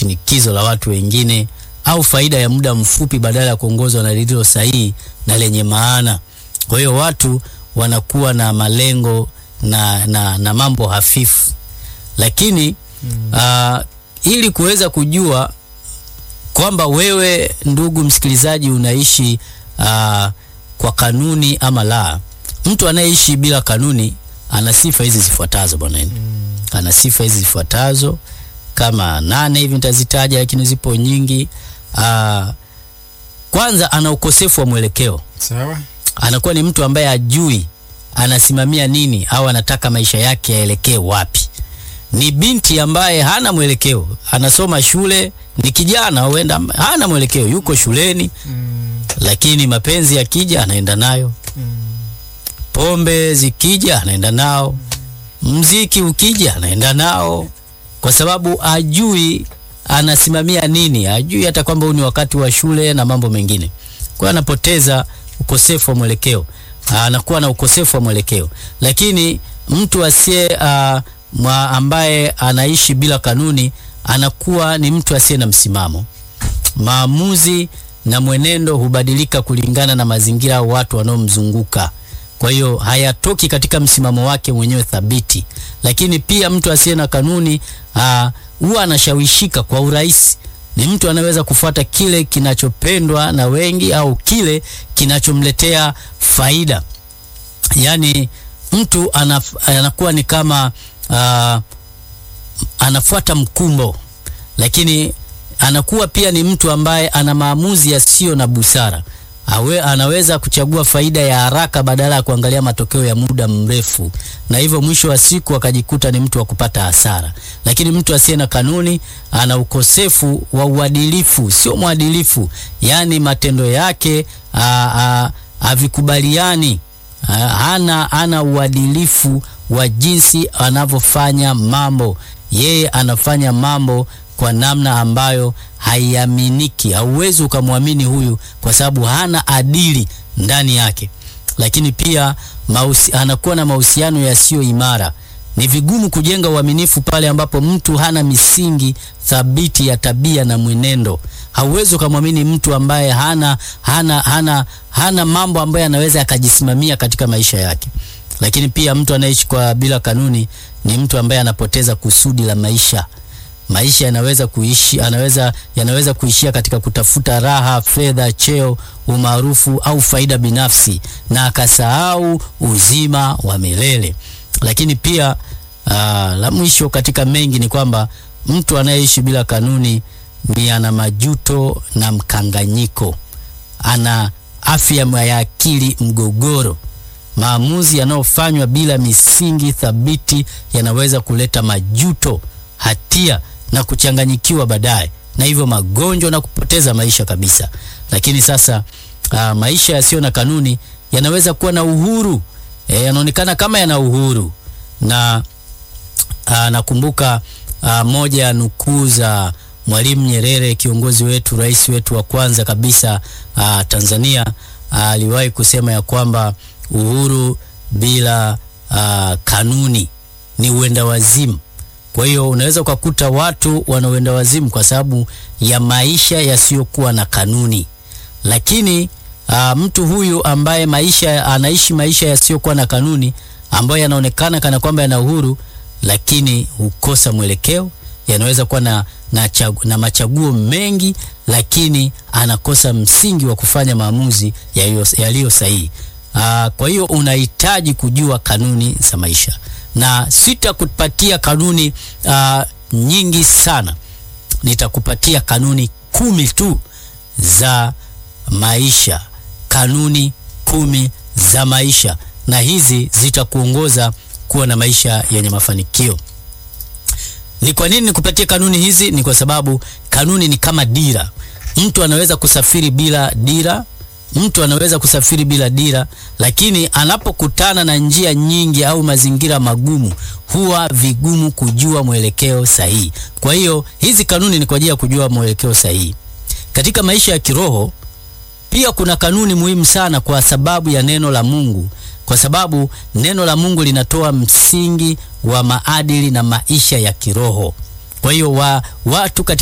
shinikizo la watu wengine au faida ya muda mfupi badala ya kuongozwa na lililo sahihi na lenye maana. Kwa hiyo watu wanakuwa na malengo na, na, na mambo hafifu, lakini uh, ili kuweza kujua kwamba wewe ndugu msikilizaji unaishi uh, kwa kanuni ama la, mtu anayeishi bila kanuni ana sifa hizi zifuatazo bwana. Mm. Ana sifa hizi zifuatazo kama nane hivi nitazitaja, lakini zipo nyingi. Uh, kwanza ana ukosefu wa mwelekeo. Sawa. Anakuwa ni mtu ambaye ajui anasimamia nini au anataka maisha yake yaelekee wapi. Ni binti ambaye hana mwelekeo, anasoma shule, ni kijana huenda hana mwelekeo, yuko shuleni Mm. lakini mapenzi yakija anaenda nayo, Mm. pombe zikija anaenda nao, mziki ukija anaenda nao, kwa sababu ajui anasimamia nini, ajui hata kwamba huu ni wakati wa shule na mambo mengine. Kwa hiyo anapoteza ukosefu wa mwelekeo, anakuwa na ukosefu wa mwelekeo. Lakini mtu asiye uh, mwa ambaye anaishi bila kanuni anakuwa ni mtu asiye na msimamo. Maamuzi na mwenendo hubadilika kulingana na mazingira au watu wanaomzunguka. Kwa hiyo hayatoki katika msimamo wake mwenyewe thabiti. Lakini pia mtu asiye na kanuni ah, huwa anashawishika kwa urahisi. Ni mtu anaweza kufuata kile kinachopendwa na wengi au kile kinachomletea faida. Yaani mtu anaf, anakuwa ni kama ah, anafuata mkumbo, lakini anakuwa pia ni mtu ambaye ana maamuzi yasiyo na busara. Awe, anaweza kuchagua faida ya haraka badala ya kuangalia matokeo ya muda mrefu, na hivyo mwisho wa siku akajikuta ni mtu wa kupata hasara. Lakini mtu asiye na kanuni ana ukosefu wa uadilifu, sio mwadilifu, yaani matendo yake a- a- havikubaliani Ah, hana hana uadilifu wa jinsi anavyofanya mambo. Yeye anafanya mambo kwa namna ambayo haiaminiki. Hauwezi ukamwamini huyu kwa sababu hana adili ndani yake. Lakini pia mausi, anakuwa na mahusiano yasiyo imara. Ni vigumu kujenga uaminifu pale ambapo mtu hana misingi thabiti ya tabia na mwenendo. Hauwezi ukamwamini mtu ambaye hana, hana, hana, hana mambo ambayo anaweza akajisimamia katika maisha yake. Lakini pia mtu anaishi kwa bila kanuni ni mtu ambaye anapoteza kusudi la maisha. Maisha yanaweza kuishi, anaweza yanaweza kuishia katika kutafuta raha, fedha, cheo, umaarufu au faida binafsi na akasahau uzima wa milele. Lakini pia aa, la mwisho katika mengi ni kwamba mtu anayeishi bila kanuni ni ana majuto na mkanganyiko, ana afya ya akili mgogoro. Maamuzi yanayofanywa bila misingi thabiti yanaweza kuleta majuto, hatia na kuchanganyikiwa baadaye, na hivyo magonjwa na kupoteza maisha kabisa. Lakini sasa aa, maisha yasiyo na kanuni yanaweza kuwa na uhuru e, yanaonekana kama yana uhuru na aa, nakumbuka aa, moja ya nukuu za Mwalimu Nyerere, kiongozi wetu, rais wetu wa kwanza kabisa aa, Tanzania aliwahi kusema ya kwamba uhuru bila aa, kanuni ni uenda wazimu. Kwa hiyo unaweza ukakuta watu wana uenda wazimu kwa sababu ya maisha yasiyokuwa na kanuni, lakini aa, mtu huyu ambaye maisha anaishi maisha yasiyokuwa na kanuni ambayo yanaonekana kana kwamba yana uhuru, lakini hukosa mwelekeo, yanaweza kuwa na, na, chagu, na machaguo mengi, lakini anakosa msingi wa kufanya maamuzi yaliyo sahihi. Aa, kwa hiyo unahitaji kujua kanuni za maisha, na sitakupatia kanuni aa, nyingi sana, nitakupatia kanuni kumi tu za maisha, kanuni kumi za maisha, na hizi zitakuongoza kuwa na maisha yenye mafanikio. Ni kwa nini nikupatie kanuni hizi? Ni kwa sababu kanuni ni kama dira. Mtu anaweza kusafiri bila dira, mtu anaweza kusafiri bila dira, lakini anapokutana na njia nyingi au mazingira magumu, huwa vigumu kujua mwelekeo sahihi. Kwa hiyo hizi kanuni ni kwa ajili ya kujua mwelekeo sahihi katika maisha ya kiroho. Pia kuna kanuni muhimu sana kwa sababu ya neno la Mungu, kwa sababu neno la Mungu linatoa msingi wa maadili na maisha ya kiroho. Kwa hiyo wa, watu katika